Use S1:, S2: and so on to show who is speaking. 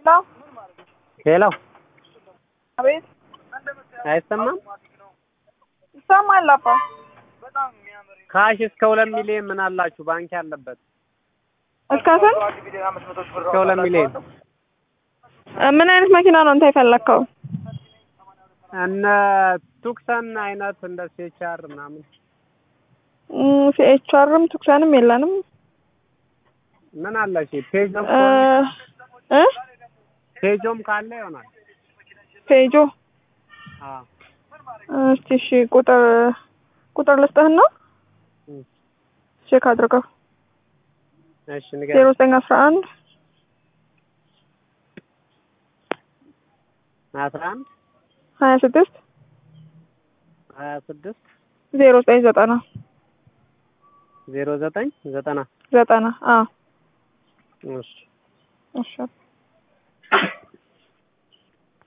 S1: ሄሎ
S2: አቤት
S1: አይሰማም?
S2: ይሰማል አባ
S1: ካሽ እስከ ሁለት ሚሊዮን ምን አላችሁ? ባንክ ያለበት
S2: እስከ ስንት
S1: እስከ ሁለት ሚሊዮን
S2: እ ምን አይነት መኪና ነው አንተ የፈለግከው?
S1: እነ ቱክሰን አይነት እንደ ሴቻር ምናምን
S2: ሲኤችአርም ቱክሰንም የለንም
S1: ምን አለሽ? ፔጆም
S2: እ እ
S1: ፔጆም ካለ ይሆናል።
S2: ፔጆ
S1: አዎ
S2: እስቲ እሺ ቁጥር ቁጥር ልስጥህና
S1: እም፣
S2: ቼክ አድርገው
S1: እሺ
S2: ዜሮ
S1: ንገረኝ።
S2: ዘጠኝ አስራ አንድ
S1: አስራ አንድ
S2: ሀያ ስድስት
S1: ሀያ ስድስት
S2: ዜሮ ዘጠኝ ዘጠና
S1: ዜሮ ዘጠኝ ዘጠና
S2: ዘጠና አዎ
S1: እሺ
S2: እሺ